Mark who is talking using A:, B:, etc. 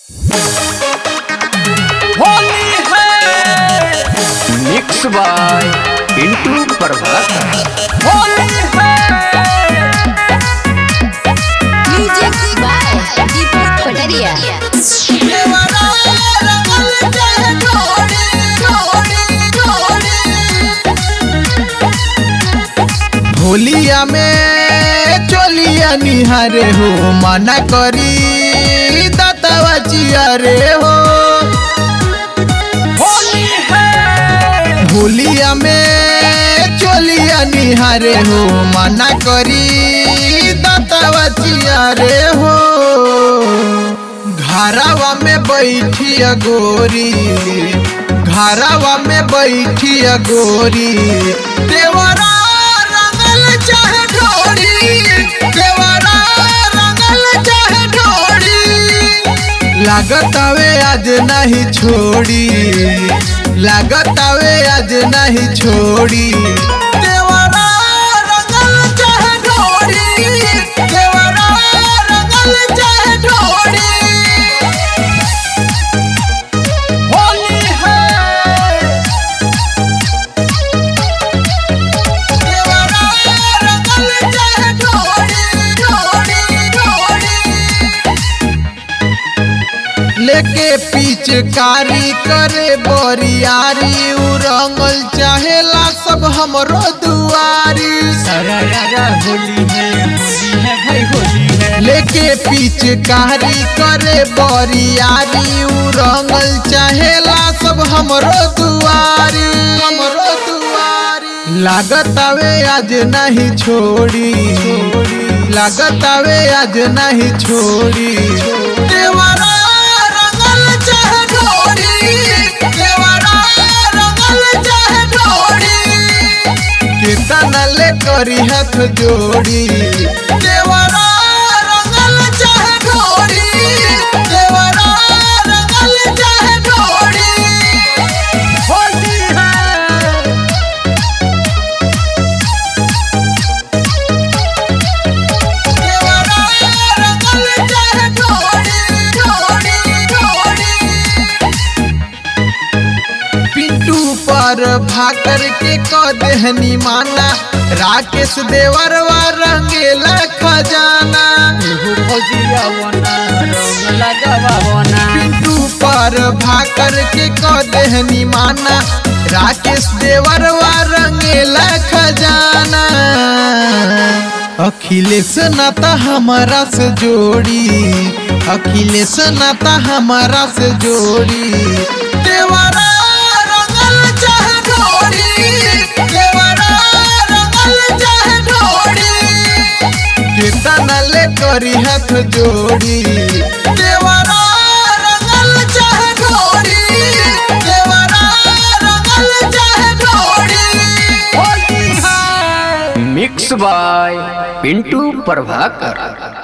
A: होली है
B: mix by Pintu Prabhakar
A: Holi है
C: Music by Deepak Pataria.
D: होलिया में चोलिया निहारे हो मना करी दतवा चिया रे हो
A: होली है
D: होलिया में चोलिया निहारे हो मना करी दतवा चिया रे हो घरावा में बैठिया गोरी घरावा में बैठिया गोरी देवरा रंगल चाहे ढोरी देवरा रंगल चाहे ढोरी लागत आवे आज नहीं छोड़ी लागत आवे आज नहीं छोड़ी देवरा रंगल चाहे ढोरी देवरा रंगल चाहे ढोरी
A: होली है
D: देवरा रंगल चाहे ढोरी ढोरी ढोरी लेके पिचकारी करे बरियारी उ रंगल चाहेला सब हमरो दुआरी
A: होली है होली है भाई होली है
D: लेके पिचकारी करे बरियारी उ रंगल चाहेला सब हमरो दुआरी हमरो दुआरी लागत आवे आज नहीं छोड़ी लागत आवे आज नहीं छोड़ी देवरा रंगल चाहे ढोरी देवरा रंगल चाहे ढोरी कीर्तन ले करी हाथ जोड़ी देवरा रंगल चाहे ढोरी देवरा रंगल चाहे ढोरी
A: होली है
D: देवरा रंगल चाहे ढोरी ढोरी ढोरी पिंटू पर भाकर के कदहनी माना राकेश देवरवा रंगेला खजाना
A: एगो भजिया बना रंग लगावा बना
D: पिंटू पर भाकर के कदहनी माना राकेश देवरवा रंगेला खजाना अखिलेश नाता हमारा से जोड़ी अखिलेश नाता हमारा से जोड़ी देवरा रंगल चाहे ढोरी देवरा रंगल चाहे ढोरी कीर्तन ले करी हाथ जोड़ी देवरा रंगल चाहे ढोरी देवरा रंगल चाहे ढोरी
A: होली है
B: मिक्स बाय पिंटू प्रभाकर